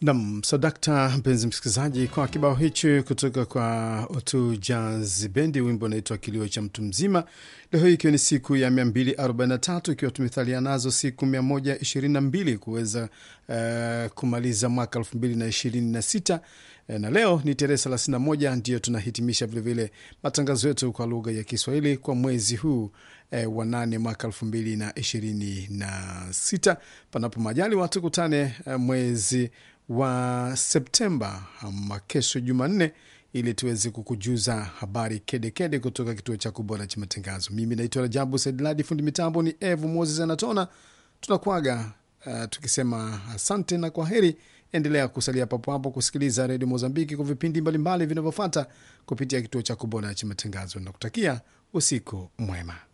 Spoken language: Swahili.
Nam sadakta, mpenzi msikilizaji, kwa kibao hichi kutoka kwa Otu Jazz Bendi, wimbo unaitwa kilio cha mtu mzima. Leo hii ikiwa ni siku ya 243 ikiwa tumethalia nazo siku 122 kuweza uh, kumaliza mwaka 2026 na leo ni tarehe 31, ndiyo tunahitimisha vilevile matangazo yetu kwa lugha ya Kiswahili kwa mwezi huu eh, wa nane mwaka 2026. Panapo majali watu kutane eh, mwezi wa Septemba ama kesho Jumanne, ili tuweze kukujuza habari kedekede kede kutoka kituo cha kubora cha matangazo. Mimi naitwa Rajabu Saidladi, fundi mitambo ni Evu Moses Anatona. Tunakwaga uh, tukisema asante na kwa heri. Endelea kusalia papo hapo kusikiliza redio Mozambiki kwa vipindi mbalimbali vinavyofata kupitia kituo cha kubora cha matangazo na kutakia usiku mwema.